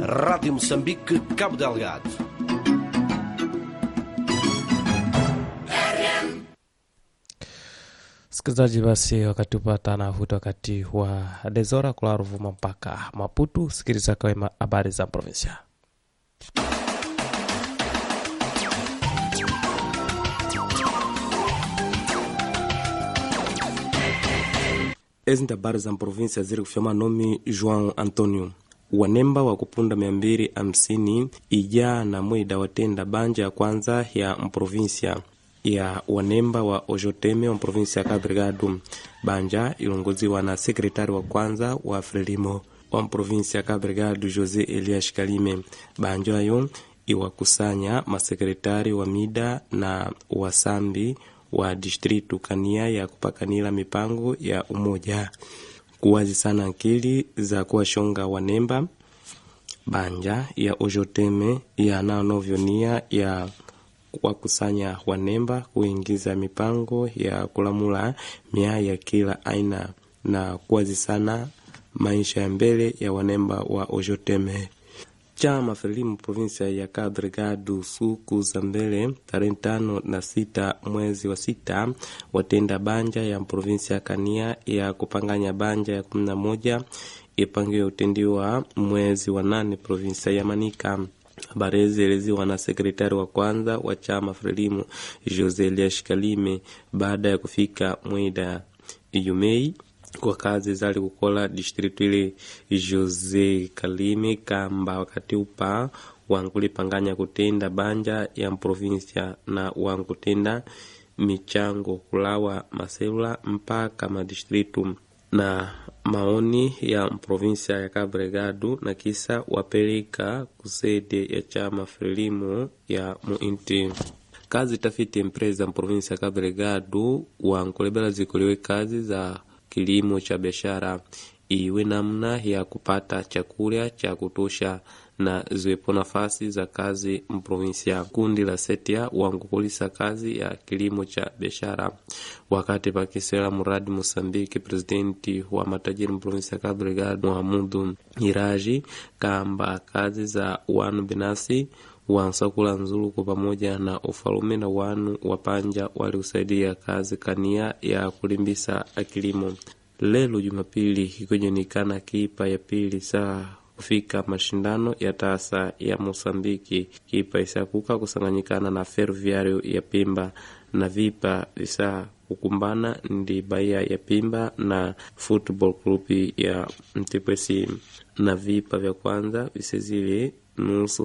Rádio Moçambique, Cabo Delgado. Msikilizaji, basi wakati upata navuta wakati wa Dezora kula Ruvuma mpaka Maputu. Sikiliza kwa habari za provinsia. ezi ndi habari za provinsia ziri kufyama nomi joão antonio wanemba wa kupunda mia mbili hamsini ija na mwida watenda banja ya kwanza ya mprovinsia ya wanemba wa ojoteme wa mprovinsia ya Cabo Delgado. Banja ilongoziwa na sekretari wa kwanza wa Frelimo wa mprovinsia ya Cabo Delgado Jose Elias Kalime. Banja ayo iwakusanya masekretari wa mida na wasambi wa distritu kania ya kupakanila mipango ya umoja kuwazi sana akili za kuwashonga wanemba banja ya ojoteme ya nanovyonia ya wakusanya wanemba kuingiza mipango ya kulamula mia ya kila aina na kuwazi sana maisha ya mbele ya wanemba wa ojoteme chama Frelimu provinsia ya Cabo Delgado suku za mbele tarehe tano na sita mwezi wa sita watenda banja ya provinsia ya Kania ya kupanganya banja ya kumi na moja ipangiwe utendiwa mwezi wa nane provinsia ya Manika. Habari hizi zilieleziwa na sekretari wa kwanza wa chama Frelimu Jose Elias Kalime baada ya kufika mwida Ijumei kwa kazi zali kukola distritu ile Jose Kalime kamba wakati upa wankulipanganya kutenda banja ya mprovinsia na wankutenda michango kulawa maselula mpaka madistritu na maoni ya mprovinsia ya Cabo Delgado na kisa wapeleka kusede ya chama Frelimo ya muinti kazi tafiti empresa mprovinsia ya Cabo Delgado wankulebela zikuliwe kazi za kilimo cha biashara iwe namna ya kupata chakula cha kutosha na ziwepo nafasi za kazi mprovinsia. Kundi la Setia wangukulisa kazi ya kilimo cha biashara wakati pakisela muradi Mosambiki. Presidenti wa matajiri mprovinsia ya Cabo Delgado Muhamudu Iraji kamba kazi za wanu binafsi wansakula nzuluku pamoja na ufalume na wanu wapanja walikusaidia kazi kania ya kulimbisa kilimo. Lelo Jumapili ikionekana kipa ya pili saa kufika mashindano ya tasa ya Mosambiki, kipa isakuka kusanganyikana na Ferroviario ya Pimba na vipa visa kukumbana ndi Bahia ya Pimba na Football Club ya Mtipwesi na vipa vya kwanza visezile nusu